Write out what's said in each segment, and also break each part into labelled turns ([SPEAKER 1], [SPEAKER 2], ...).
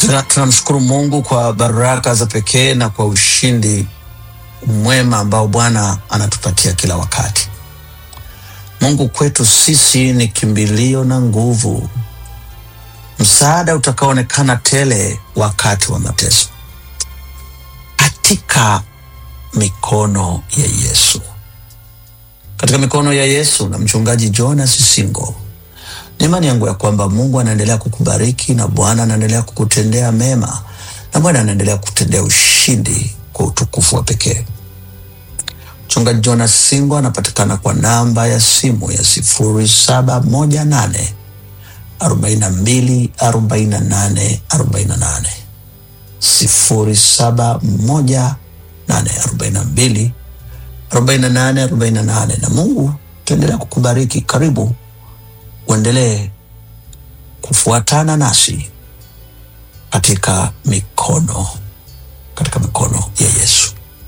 [SPEAKER 1] Tuna- Tunamshukuru Mungu kwa baraka za pekee na kwa ushindi mwema ambao Bwana anatupatia kila wakati. Mungu kwetu sisi ni kimbilio na nguvu, msaada utakaoonekana tele wakati wa mateso, katika mikono ya Yesu, katika mikono ya Yesu na mchungaji Jonas Singo. Ni imani yangu ya kwamba Mungu anaendelea kukubariki na Bwana anaendelea kukutendea mema na Bwana anaendelea kukutendea ushindi kwa utukufu wa pekee. Mchungaji Jonas Singo anapatikana kwa namba ya simu ya sifuri saba moja nane arobaini na mbili arobaini na nane arobaini na nane sifuri saba moja nane arobaini na mbili arobaini na nane arobaini na nane na Mungu taendelea kukubariki. Karibu uendelee kufuatana nasi katika mikono katika mikono ya Yesu.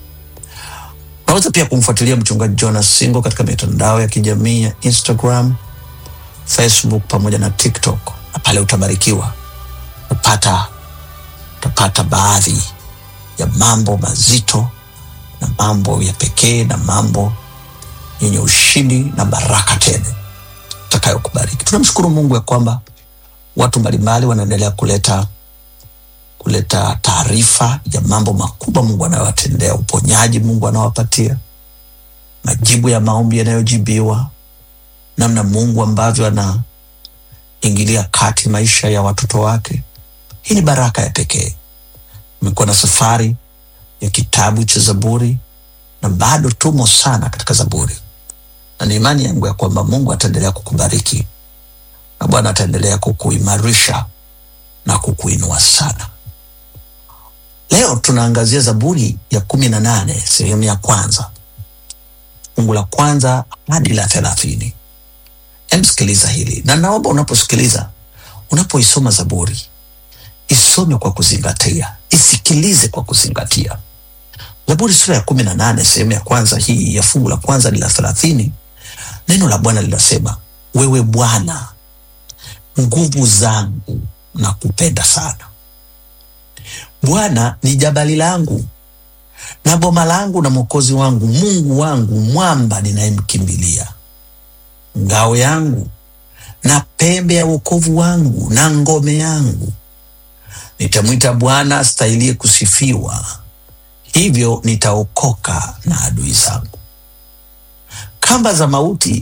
[SPEAKER 1] Unaweza pia kumfuatilia mchungaji Jonas Singo katika mitandao ya kijamii ya Instagram, Facebook pamoja na TikTok, na pale utabarikiwa, utapata utapata baadhi ya mambo mazito na mambo ya pekee na mambo yenye ushindi na baraka tele utakayokubariki. Tunamshukuru Mungu ya kwamba watu mbalimbali wanaendelea kuleta kuleta taarifa ya mambo makubwa Mungu anayowatendea, uponyaji Mungu anawapatia, majibu ya maombi yanayojibiwa, namna Mungu ambavyo anaingilia kati maisha ya watoto wake. Hii ni baraka ya pekee. Imekuwa na safari ya kitabu cha Zaburi na bado tumo sana katika Zaburi, na ni imani yangu ya kwamba Mungu ataendelea kukubariki na Bwana ataendelea kukuimarisha na kukuinua sana. Leo tunaangazia Zaburi ya kumi na nane sehemu ya kwanza fungu la kwanza hadi la thelathini. Emsikiliza hili na naomba unaposikiliza, unapoisoma Zaburi isome kwa kuzingatia, isikilize kwa kuzingatia. Zaburi sura ya kumi na nane sehemu ya kwanza hii ya fungu la kwanza hadi la thelathini, neno la Bwana linasema, wewe Bwana nguvu zangu na kupenda sana Bwana ni jabali langu na boma langu na mwokozi wangu, Mungu wangu, mwamba ninayemkimbilia, ngao yangu na pembe ya wokovu wangu na ngome yangu. Nitamwita Bwana astahilie kusifiwa, hivyo nitaokoka na adui zangu. Kamba za mauti